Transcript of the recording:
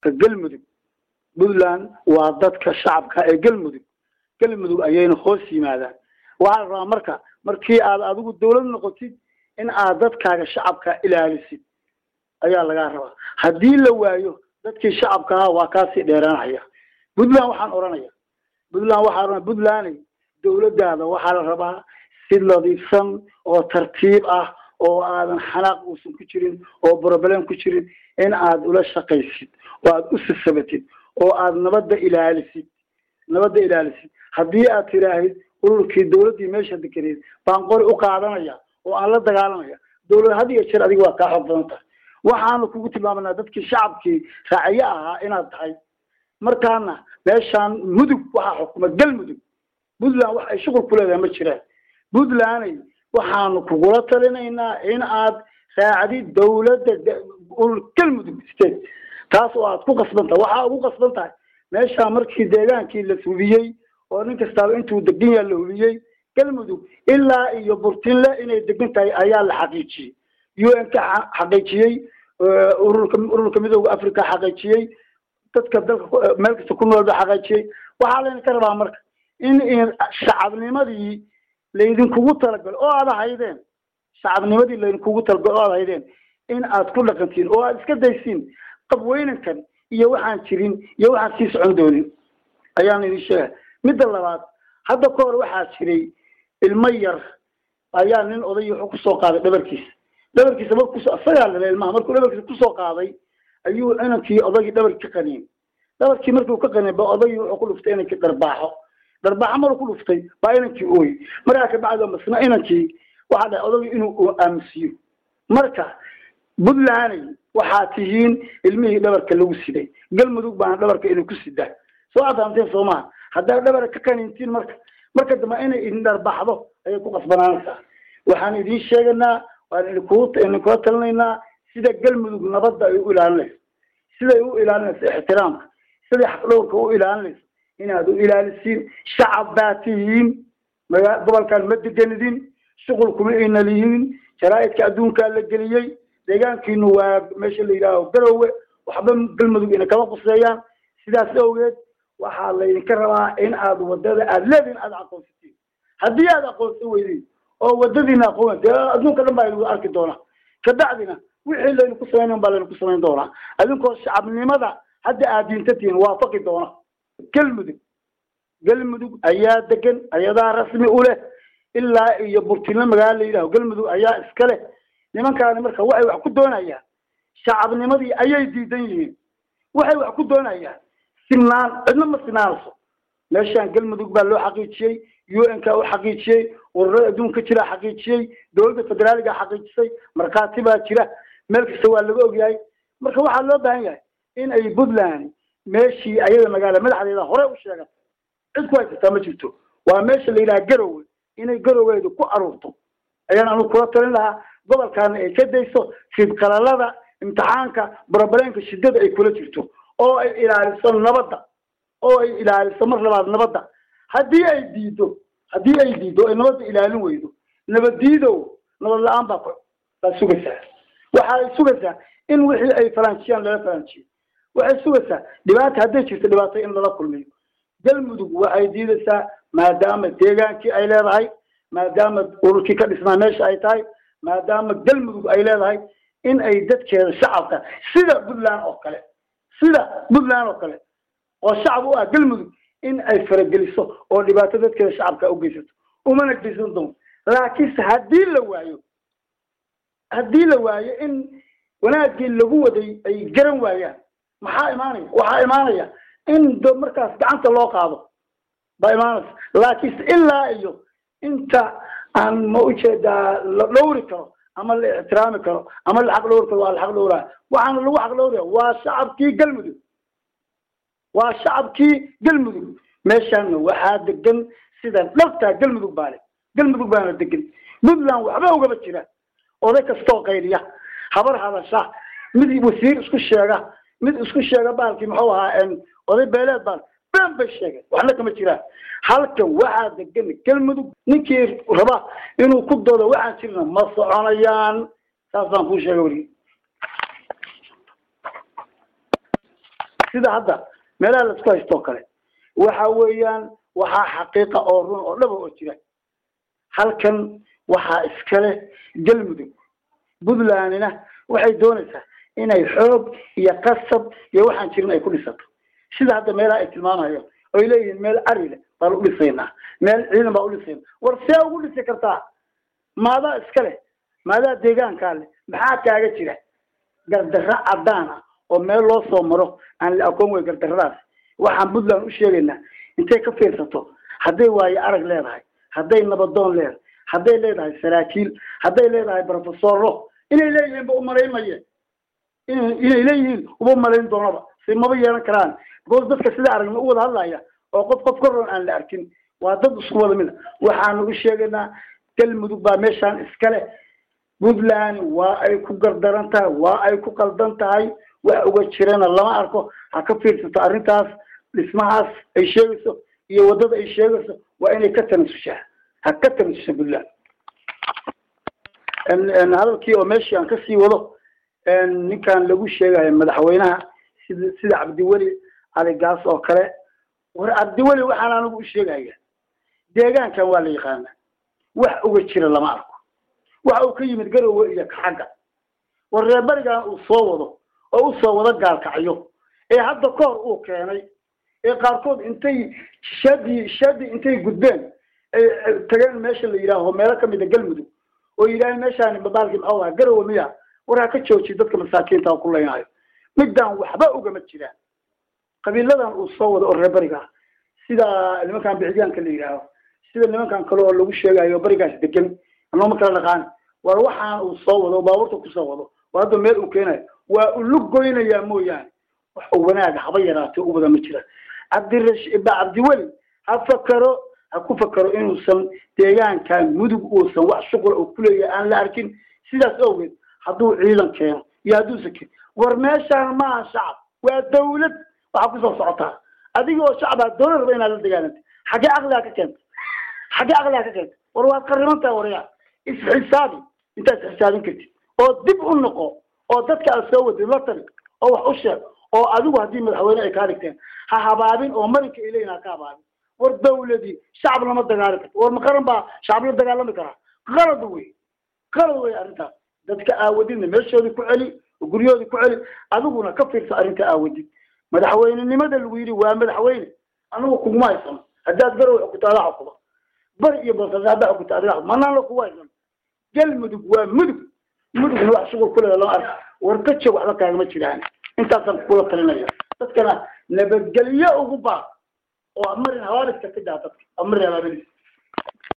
galmudug puntland waa dadka shacabka ee galmudug galmudug ayayna hoos yimaadaan waxaa la rabaa marka markii aad adigu dawlad noqotid in aad dadkaaga shacabka ilaalisid ayaa lagaa rabaa haddii la waayo dadkii shacabka ahaa waa kaasii dheeraanaya puntland waxaan odhanaya puntland waxaa ohanaya puntland dawladdaada waxaa la rabaa si nadiifsan oo tartiib ah oo aadan xanaaq uusan ku jirin oo problem ku jirin in aad ula shaqaysid oo aad u sisabatid oo aad nabadda ilaalisid nabadda ilaalisid haddii aad tiraahid ururkii dawladdii meesha dekeneed baan qori u qaadanaya oo aan la dagaalamaya dawlad had iyo jeer adiga waa kaa xoog badan tahay waxaanu kugu tilmaamanaa dadkii shacabkii raaciye ahaa inaad tahay markaana meeshaan mudug waxaa xukuma galmudug puntland wax ay shuqul ku leedahay ma jiraan puntlanday waxaanu kugula talinaynaa in aad raacdid dawladda galmudug state taas oo aad ku qasban tahay waxaa ugu qasban tahay meeshaa markii deegaankii la hubiyey oo nin kastaaba intuu degan yaha la hubiyey galmudug ilaa iyo burtinle inay degan tahay ayaa la xaqiijiyey u n ka xaqiijiyey ururka ururka midooda africa xaqiijiyey dadka dalka meel kasta ku nool ba xaqiijiyey waxaa layna ka rabaa marka in shacabnimadii laydinkugu talagalo oo aad haydeen shacabnimadii laydinkugu talagalo oo aad haydeen in aad ku dhaqantiin oo aad iska daysiin qabweynankan iyo waxaan jirin iyo waxaan sii socon doonin ayaan idin sheega midda labaad hadda ka hor waxaa jiray ilmo yar ayaa nin oday wuxuu kusoo qaaday dhabarkiisa dhabarkiisa marku isagaa lale ilmaha markuu dhabarkiisa kusoo qaaday ayuu inankii odaygii dhabarki ka qaniin dhabarkii markuu ka qaniin ba odaygii wuxuu ku dhuftay inankii dharbaaxo dharbaaxo maruu ku dhuftay baa inankii ooy markaa kabacdi masna inankii waxaa dhahay odaygii inuu aamusiyo marka puntlanday waxaa tihiin ilmihii dhabarka lagu siday galmudug baana dhabarka inay ku sidaa soo adaamteen soo maha haddaad dhabarka ka qaniintiin marka marka dambe inay idin dharbaxdo ayay ku qasbanaanaysaa waxaan idiin sheeganaa waan idinku idinkula talinaynaa sida galmudug nabadda ay u ilaalinayso siday u ilaalinayso ixtiraamka siday xaqdhowrka u ilaalinayso inaad u ilaalisiin shacab baa tihiin maga gobolkaan ma degenidin shuqul kuma ayna lihiin jaraa'idka adduunkaa la geliyey deegaankiinu waa meesha la yidhaaho garowe waxba galmudug ina kama quseeyaan sidaas awgeed waxaa laydinka rabaa in aad wadada aad leediin aad aqoonsatiin haddii aad aqoonsan weydin oo wadadiina aqoon dee adduunka dhan baa idinku arki doonaa kabacdina wixii laydinku samayn baa laydinku samayn doonaa adinkoo shacabnimada hadda aad diinta tihiin waafaqi doona galmudug galmudug ayaa degan ayadaa rasmi u leh ilaa iyo burtinle magaalo la yidhaho galmudug ayaa iska leh nimankaani marka waxay wax ku doonayaan shacabnimadii ayay diidan yihiin waxay wax ku doonayaan sinaan cidna ma sinaanayso meeshaan galmudug baa loo xaqiijiyey u n ka u xaqiijiyey ururada adduunka jira xaqiijiyey dowladda federaaliga xaqiijisay markhaati baa jira meel kasta waa laga ogyahay marka waxaa loo baahan yahay in ay puntland meeshii ayada magaala madaxdeeda hore u sheegatay cid ku haysataa ma jirto waa meesha la yidhaha garowe inay garoweedu ku aruurto ayaan anu kula talin lahaa gobolkaana ay ka dayso fidqalalada imtixaanka barabareenka shidada ay kula jirto oo ay ilaaliso nabadda oo ay ilaaliso mar labaad nabadda haddii ay diido haddii ay diido ay nabadda ilaalin weydo nabaddiidow nabad la-aan baa baa sugaysaa waxa ay sugaysaa in wixii ay faraanjiyaan lala faranjiyo waxay sugaysaa dhibaata hadday jirto dhibaato in lala kulmiyo galmudug waxay diidaysaa maadaama deegaankii ay leedahay maadaama ururkii ka dhisnaa meesha ay tahay maadaama galmudug ay leedahay in ay dadkeeda shacabka sida puntland oo kale sida puntland oo kale oo shacab u ah galmudug in ay farageliso oo dhibaato dadkeeda shacabka u geysato umana geysan doonto laakiinse haddii la waayo haddii la waayo in wanaaggii lagu waday ay garan waayaan maxaa imaanaya waxaa imaanaya in do markaas gacanta loo qaado baa imaanaysa laakiinse ilaa iyo inta aan ma ujeedaa la dhowri karo ama la ixtiraami karo ama la xaq dhowri karo waa la xaq dhowraa waxaana lagu xaq dhowraya waa shacabkii galmudug waa shacabkii galmudug meeshaana waxaa degan sida dhabtaa galmudug baa le galmudug baana degan puntland waxba ugaba jira oday kastoo qaydiya habar hadasha mid wasiir isku sheega mid isku sheega baalkii muxuu ahaa oday beeleed baan been bay sheegeen waxna kama jiraan halkan waxaa degan galmudug ninkii raba inuu ku doodo waxaan jirna ma soconayaan saasaan kuu sheega weli sida hadda meelaha laisku haysto oo kale waxa weeyaan waxaa xaqiiqa oo run oo dhaba oo jira halkan waxaa iskale galmudug puntlandina waxay doonaysaa inay xoog iyo qasab iyo waxaan jirin ay ku dhisato sida hadda meelaha ay tilmaamayo oy leeyihiin meel arile baan u dhisaynaa meel ciidan baan u dhisayna war see ugu dhisi kartaa maadaa iska leh maadaa deegaankaa leh maxaa kaaga jira gardarro cadaan ah oo meel loo soo maro aan la aqoon wey gardarradaas waxaan puntland u sheegaynaa intay ka fiirsato hadday waayo arag leedahay hadday nabadoon leedahay hadday leedahay saraakiil hadday leedahay brofesoro inay leeyihiin ba umalayn maye inay leeyihiin uma malayn doonaba si maba yeelan karaan because dadka sida aragna u wada hadlaya oo qof qof koron aan la arkin waa dad isku wada mida waxaanu u sheegaynaa galmudug baa meeshaan iskale puntland waa ay ku gardaran tahay waa ay ku qaldan tahay wax uga jirana lama arko ha ka fiirsato arrintaas dhismahaas ay sheegayso iyo waddada ay sheegayso waa inay ka tanasushaa ha ka tanasusha puntland hadalkii oo meeshii aan kasii wado ninkan lagu sheegayo madaxweynaha sida sida cabdiweli aligaas oo kale war cabdiweli waxaan anigu u sheegaya deegaankan waa la yaqaana wax uga jira lama arko waxa uu ka yimid garowe iyo kaxagga war reerberigan uu soo wado oo usoo wado gaalkacyo ee hadda kahor uu keenay ee qaarkood intay shadi shadi intay gudbeen ay tageen meesha la yidhaaho meelo kamida galmudug oo yidhaaheen meeshaani babaalkii maxuu ahaa garowe miya war ha ka joojiyo dadka masaakiinta ku leynaayo midaan waxba ugama jiraan qabiiladan uu soo wado oo reerberiga sida nimankan bixitaanka la yidhaaho sida nimankan kale oo lagu sheegayo barigaas degan anooma kala dhaqaan war waxaan uu soo wado oo baabuurta kusoo wado oo hadda meel uu keenayo waa ulu goynayaa mooyaane wax uu wanaaga haba yaraatay u wada ma jira cabdirash cabdiweli ha fakaro ha ku fakaro inuusan deegaankan mudug uusan wax shuqula uu kuleeyahay aan la arkin sidaas awgeed hadduu ciidan keeno iyo hadduusan keen war meeshaan maaha shacab waa dawlad waxaa kusoo socotaa adiga oo shacabaa dawlad raba inaad la dagaalantay xaggee caqligaa ka keenta xaggee caqligaa ka keenta war waad qaribantaha waryaa isxisaabi intaad isxisaabin kartid oo dib u noqo oo dadka aad soo wadid la tali oo wax u sheeg oo adigu haddii madaxweyne ay kaa dhigteen ha habaabin oo marinka ay leeyihin ha ka habaabin war dawladii shacab lama dagaali karto war ma qaran baa shacab la dagaalami karaa qalad wey qalad wey arrintaas dadka aawadidna meeshoodii ku celi oo guryahoodii ku celi adiguna ka fiirsa arrinta aawadid madaxweynenimada lagu yidhi waa madaxweyne anigu kuguma haysano haddaad garow xukunto adaa xukuma bari iyo boosaaso haddaa xukunto adiga xukuma manaan kugu haysano galmudug waa mudug mudugna wax shuqul ku leeda lama arko war ka joog waxba kaagama jiraan intaasaan kula talinaya dadkana nabadgelyo ugu baaq oo marin habaariska ka daa dadka marin habaariska